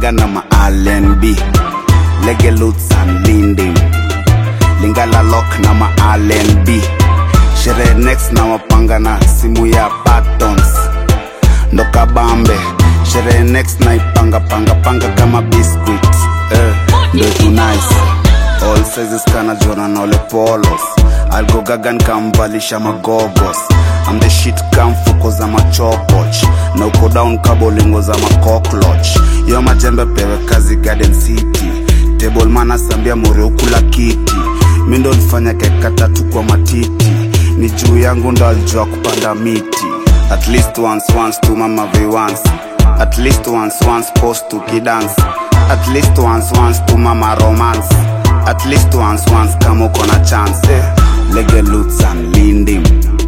malaga na ma-rnb lege loots and lindim lingala lock na ma-rnb sherehe next na wapanga na simu ya patons ndo kabambe sherehe next na ipanga panga panga kama biscuit eh, ndo tu nice all sizes kana jona na ole polos algogagan kamvalisha magogos I'm the shit kamfuko za machokoch na uko down kabolingo za makokloch yo majembe pewe kazi garden city table mana sambia more ukula kiti mi ndo nifanya keka tatu kwa matiti ni juu yangu ndo alijua kupanda miti at least once once tu mama vi once at least once once post tukidance at least once once tu mama romance at least once once kama uko na chance eh. lege loots and lindim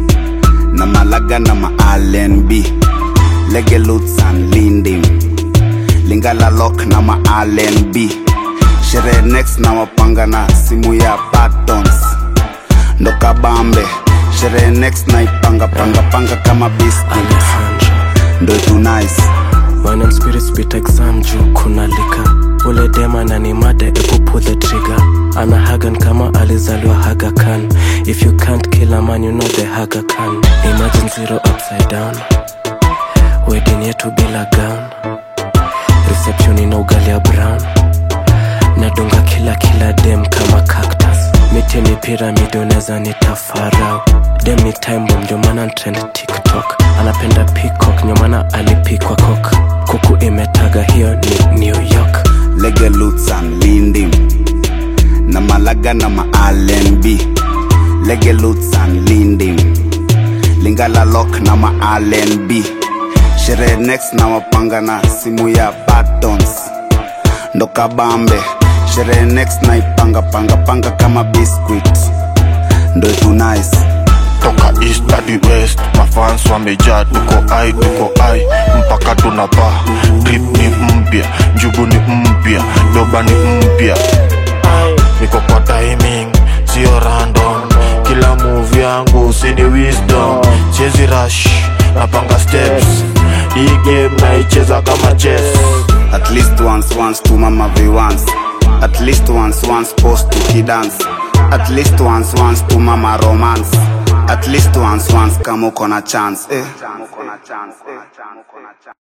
na malaga na ma-rnb lege loots and lindim lingala lock na ma-rnb sherehe next na wapanga na simu ya patons ndo kabambe sherehe next na ipanga panga panga kama biscuit Alejandro ndo tu nice Wine and spirit spit exam juu kuna lika ule dema na ni mada ebu pull the trigger ana hagan kama alizaliwa Aga Khan if you can't kill a man you know the Haga Khan imagine zero upside down wedding yetu bila gown reception ina ugali ya brown nadunga kila kila dem kama cactus miti ni piramidi unaweza nitafarau dem ni time bomb ndio maana trend tiktok anapenda peacock ndio maana alipikwa kok kuku imetaga hiyo ni new york lege loots and lindim na malaga na ma-rnb lege loots and lindim lingala lock na ma-rnb sherehe next na wapanga na simu ya patons ndo kabambe sherehe next na ipanga panga panga kama biscuit ndo tu nice toka east hadi west mafans wamejaa tuko ai tuko ai mpaka tunapa drip ni mpya njugu ni mpya doba ni mpya niko kwa timing sio random kila move yangu sini wisdom chezi rush napanga steps hii game naicheza kama chess at least once once tu mama vi once at least once once post tukidance at least once once tu mama romance at least once once kama uko na chance eh.